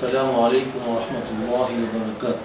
Assalamu alaikum warahmatullahi wabarakatuh.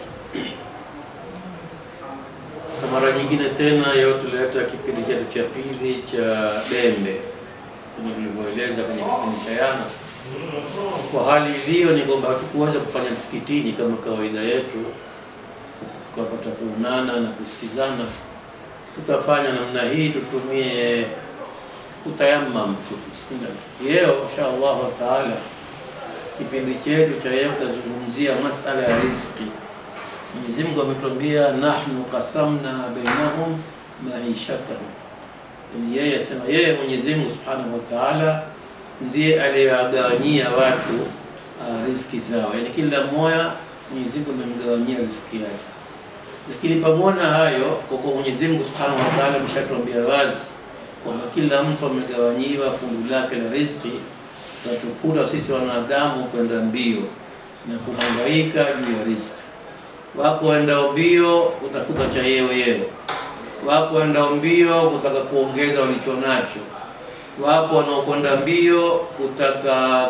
Kwa mara nyingine tena leo tuleta kipindi chetu cha pili cha Dembe kama tulivyoeleza kwenye kipindi cha jana. Kwa hali iliyo ni kwamba hatukuweza kufanya msikitini kama kawaida yetu, tukapata kuonana na kusikizana, tutafanya namna hii, tutumie kutayamam tu. Leo insha Allahu taala kipindi chetu cha leo tutazungumzia masala ya riziki. Mwenyezi Mungu ametuambia nahnu qasamna bainahum maishatahum, yani yeye asema yeye Mwenyezi Mungu Subhanahu wa Ta'ala ndiye aliyewagawanyia watu uh, riziki zao, yani kila mmoja Mwenyezi Mungu amemgawanyia riziki yake. Lakini pamoja na hayo, kwa kuwa Mwenyezi Mungu Subhanahu wa Ta'ala ameshatuambia wazi kwamba kila mtu amegawanyiwa fungu lake la riziki tatukuta sisi wanadamu kwenda mbio na kuhangaika juu ya riziki. Wako waendao mbio kutafuta cha yeo yeo, wako waendao mbio kutaka kuongeza walicho nacho, wapo wanaokwenda mbio kutaka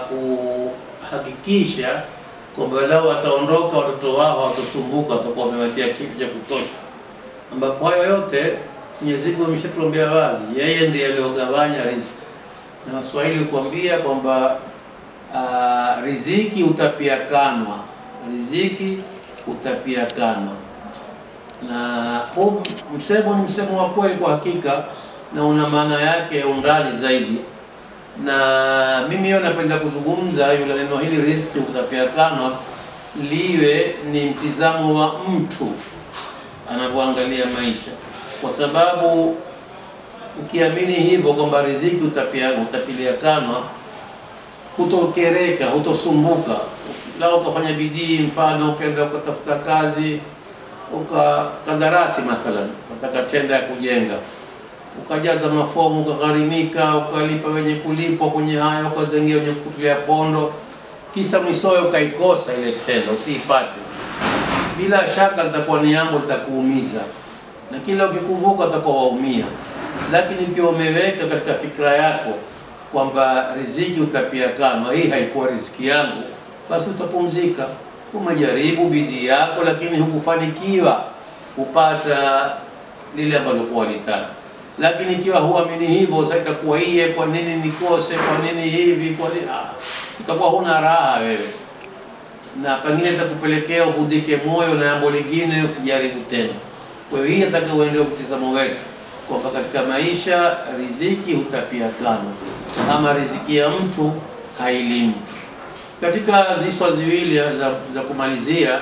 kuhakikisha kwamba lao wataondoka watoto wao hawatosumbuka, watakuwa wamewatia kitu cha kutosha, ambapo hayo yote Mwenyezi Mungu ameshatuambia wazi, yeye ndiye aliyogawanya riziki na Waswahili kuambia kwamba uh, riziki utapiakanwa, riziki utapiakanwa. Na huu msemo ni msemo wa kweli kwa hakika, na una maana yake ya undani zaidi. Na mimi hiyo napenda kuzungumza yule neno hili riziki utapiakanwa, liwe ni mtizamo wa mtu anavyoangalia maisha, kwa sababu ukiamini hivyo kwamba riziki utapia utapiliakanwa, hutokereka, hutosumbuka. Lao ukafanya bidii, mfano ukaenda ukatafuta kazi, ukakandarasi mathalan, unataka tenda ya kujenga, ukajaza mafomu, ukagharimika, ukalipa wenye kulipwa kwenye haya, ukazengia wenye kukutulia pondo, kisa mwisowe ukaikosa ile tenda, usiipate, bila shaka litakuwa ni jambo litakuumiza, na kila ukikumbuka utakuwa waumia lakini ukiwa umeweka katika fikra yako kwamba riziki utapiakanwa, hii haikuwa riziki yangu, basi utapumzika. Umejaribu bidii yako, lakini hukufanikiwa kupata lile ambalo kuwa litaka. Lakini ikiwa huamini hivyo, sasa itakuwa iye, kwa nini nikose? Kwa nini hivi? Kwa nini ah, itakuwa huna raha wewe, na pengine itakupelekea uvudike moyo na jambo lingine, usijaribu tena. Kwa hiyo hii ataka uende mtizamo wetu kwamba katika maisha riziki hutapiakanwa, ama riziki ya mtu haili mtu. Katika ziswa ziwili za, za kumalizia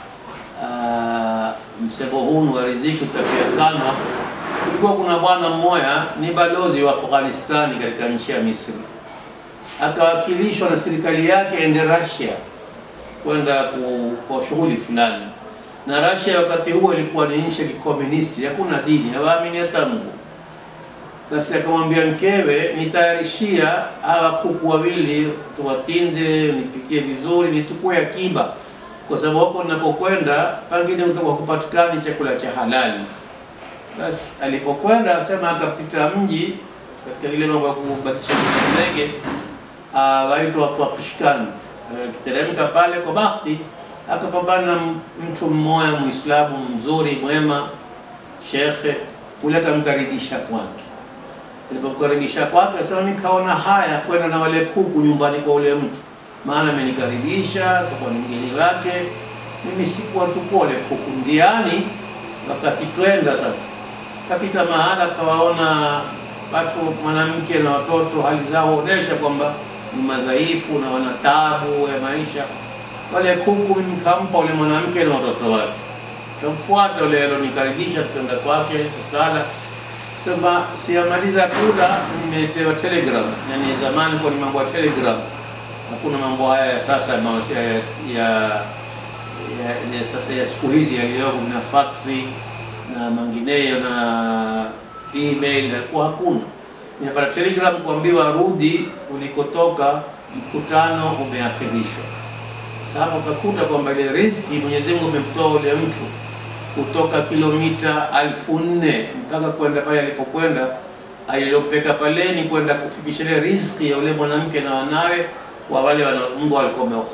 msemo huu wa riziki hutapiakanwa, kulikuwa kuna bwana mmoja ni balozi wa Afghanistani katika nchi ya Misri, akawakilishwa na serikali yake ende Russia kwenda kwa shughuli fulani na Russia wakati huo ilikuwa ni nchi ya kikomunisti, hakuna dini, hawaamini hata Mungu. Basi akamwambia mkewe, nitayarishia hawa kuku wawili, tuwatinde, nipikie vizuri, nitukue akiba, kwa sababu hapo ninapokwenda pengine utakuwa kupatikani chakula cha halali. Basi alipokwenda asema, akapita mji katika ile mambo ya kubatisha ndege waitwa Pakistan, akiteremka pale kwa bahati akapambana na mtu mmoja Muislamu mzuri mwema, shekhe ule, akamkaribisha kwake. Alipomkaribisha kwake, asema nikaona haya kwenda na wale kuku nyumbani kwa ule mtu, maana amenikaribisha kwa ni mgeni wake, mimi sikuwa tu wale kuku ndiani. Wakati twenda sasa, kapita mahala, kawaona watu, mwanamke na watoto, hali zao onesha kwamba ni madhaifu na wana taabu ya maisha wale kuku nikampa ule mwanamke na watoto wake, kamfuata ule alonikaribisha, tukaenda kwake tukala. Sema siyamaliza kula, nimepewa telegram. Yani zamani kwa ni mambo ya telegram, hakuna mambo haya ya sasa ya, ya, ya, ya sasa ya siku hizi yaliyopo na faksi na mangineyo na email, alikuwa hakuna. Nimepata telegram kuambiwa rudi ulikotoka, mkutano umeakhirishwa. Sasa utakuta kwamba ile riziki Mwenyezi Mungu amemtoa ule mtu kutoka kilomita alfu nne mpaka kwenda pale alipokwenda, alilopeka pale ni kwenda kufikisha ile riziki ya ule mwanamke na wanawe wa wale wana Mungu alikuwa amewakusudia.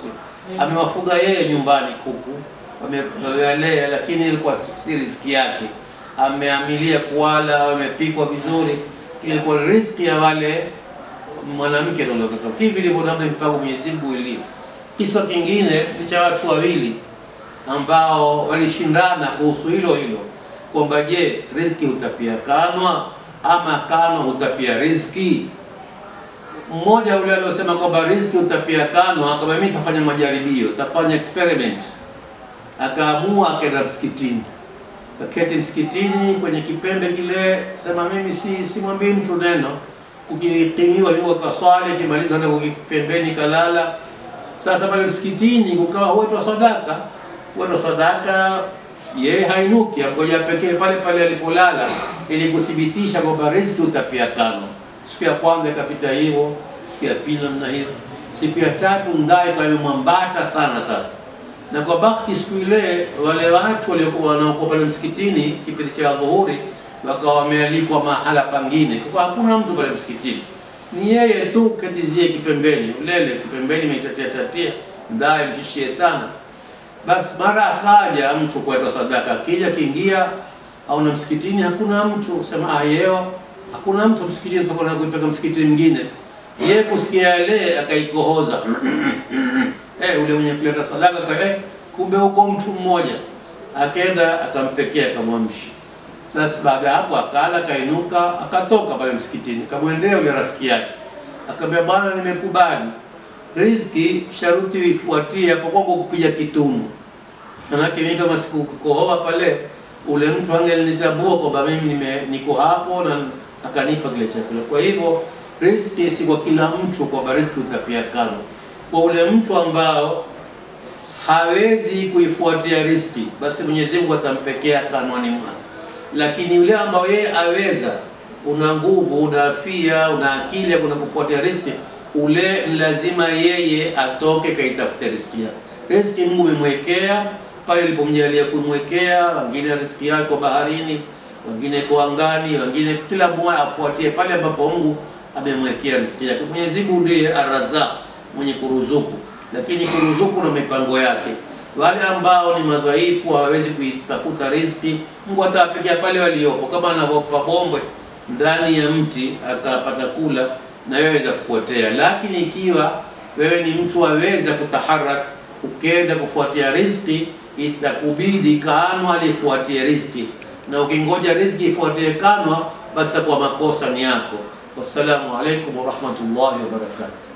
amewafuga yeye nyumbani kuku, wamewalea, lakini ilikuwa si riziki yake. Ameamilia kuwala, wamepikwa vizuri, ilikuwa riziki ya wale mwanamke na watoto. Hivi ndivyo namna mpango Mwenyezi Mungu ilivyo. Kisa kingine ni cha watu wawili ambao walishindana kuhusu hilo hilo kwamba je, riziki hutapia kanwa ama kanwa hutapia riziki? Mmoja yule aliosema kwamba riziki hutapia kanwa, kama mimi tafanya majaribio, tafanya experiment, akaamua akaenda msikitini, kaketi msikitini kwenye kipembe kile, sema mimi si simwambii mtu neno, ukitimiwa yuko kaswali, akimaliza ndio pembeni kalala. Sasa pale msikitini kukawa huitwa sadaka, huitwa sadaka yeye hainuki, angoja pekee pale pale alipolala, ili kuthibitisha kwamba riziki utapia tano. Siku ya kwanza ikapita hivyo, siku ya pili namna hiyo, siku ya tatu ndaye kwa imemwambata sana sasa. Na kwa bakti siku ile wale watu waliokuwa wanaokuwa pale msikitini kipindi cha dhuhuri wakawa wamealikwa mahala pangine, kwa hakuna mtu pale msikitini, ni yeye tu katizie kipembeni, ulele kipembeni, meitatia tatia, ndaye mshishie sana basi mara akaja mtu kuweka sadaka, akija kiingia au na msikitini hakuna mtu, sema ah, yeo hakuna mtu msikitini, tutakwenda kuipeka msikiti mwingine. Yeye kusikia yale akaikohoza eh, ule mwenye kuleta sadaka ka eh, kumbe huko mtu mmoja, akaenda akampekea, akamwamshi. Basi baada ya hapo akala, akainuka, akatoka pale msikitini, akamwendea ule rafiki yake, akamwambia bwana, nimekubali riziki sharuti uifuatie hapo kwako kupiga kitunu. Manake mimi kama sikukohoa pale, ule mtu angelinitambua kwamba mimi nime niko hapo na akanipa kile chakula. Kwa hivyo riziki si kwa kila mtu kwamba riziki utapia kano. Kwa ule mtu ambao hawezi kuifuatia riziki, basi Mwenyezi Mungu atampekea kanwani mwake, lakini yule ambao yeye aweza, una nguvu, una afia, una akili ya kuna kufuatia riziki ule lazima yeye atoke kaitafute riziki yake. Riziki Mungu umemwekea pale ilipomjalia kumwekea, wengine riziki yako baharini, wengine kwa angani, wengine kila mmoja afuatie pale ambapo Mungu amemwekea riziki yake. Mwenyezi Mungu ndiye Arrazaq, mwenye kuruzuku, lakini kuruzuku na mipango yake. Wale ambao ni madhaifu hawawezi kuitafuta riziki, Mungu atawapikia pale waliopo, kama anavyopa bombwe ndani ya mti akapata kula na wewe weza kupotea. Lakini ikiwa wewe ni mtu waweza kutaharak, ukenda kufuatia riziki, itakubidi kanwa lifuatie riziki, na ukingoja riziki ifuatie kanwa, basi takuwa makosa ni yako. Wassalamu alaikum warahmatullahi wabarakatuh.